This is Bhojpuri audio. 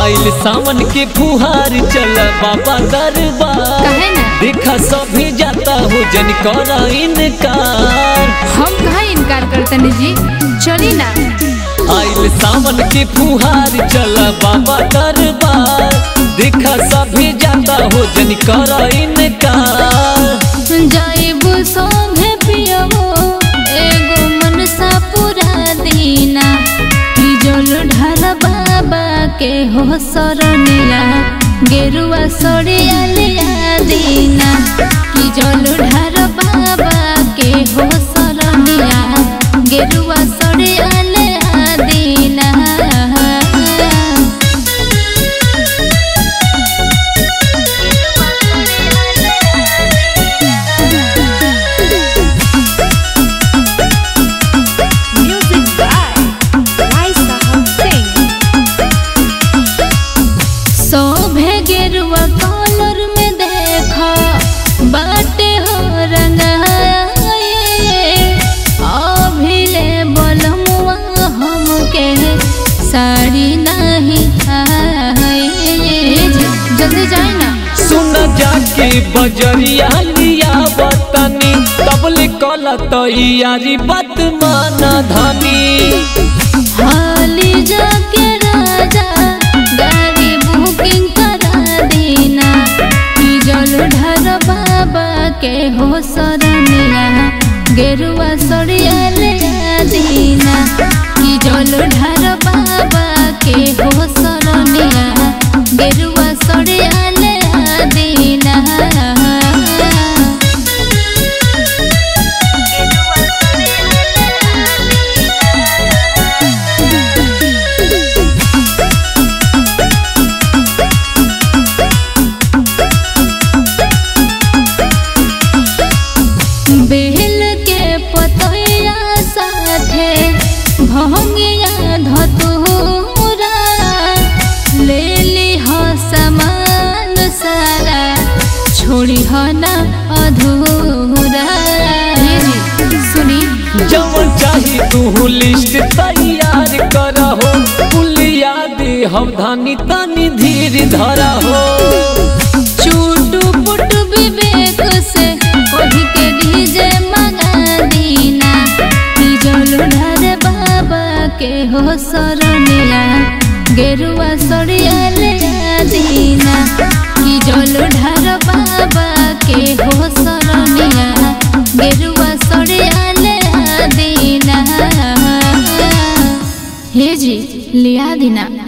आइल सावन के फुहार चल बाबा दरबार कहे ना देखा सभी जाता हो जन करा इनकार हम कहा इनकार करतनी जी चली ना आइल सावन के फुहार चल बाबा दरबार देखा सभी जाता हो जन करा इनकार जाइब सोभे पियबो एगो मनसा पूरा दीना कि जल ढाल बाबा के हो सरनिया गेरुआ सड़िया लिया दीना कि जल ढाल बाबा के हो सरनिया गेरुआ सड़िया लिया दीना Music by Raisa Singh. शोभे गेरुआ कॉलर में देखा बाटे हो रंगाए अभिले बलमुआ हमके साड़ी नहीं आए जल्दी जाए ना सुन जाके बजरिया लिया बतनी तबले कल तैयारी बात माना धनी हाली जाके राजा गाड़ी बुकिंग करा देना कि जल ढर बाबा के हो सरनिया गेरुआ सड़िया ले दीना कि जल ढर बाबा के हो सरनिया गेरुआ सड़िया ले दीना बेल के पतैया साथे भंगिया धतूरा ले ली हो समान सारा छोड़ी हो ना अधूरा सुनी जवन चाही तू लिस्ट तैयार करहो पुलिया दे हम धानी तानी धीर धरहो चूटू पुट विवेक से कही के डीजे मंगा दीना कि जल ढार बाबा के हो सरनिया गेरुआ सड़िया ले दीना कि जल ढार बाबा के हो सरनिया गेरुआ सड़िया ले दीना हे जी लिया दीना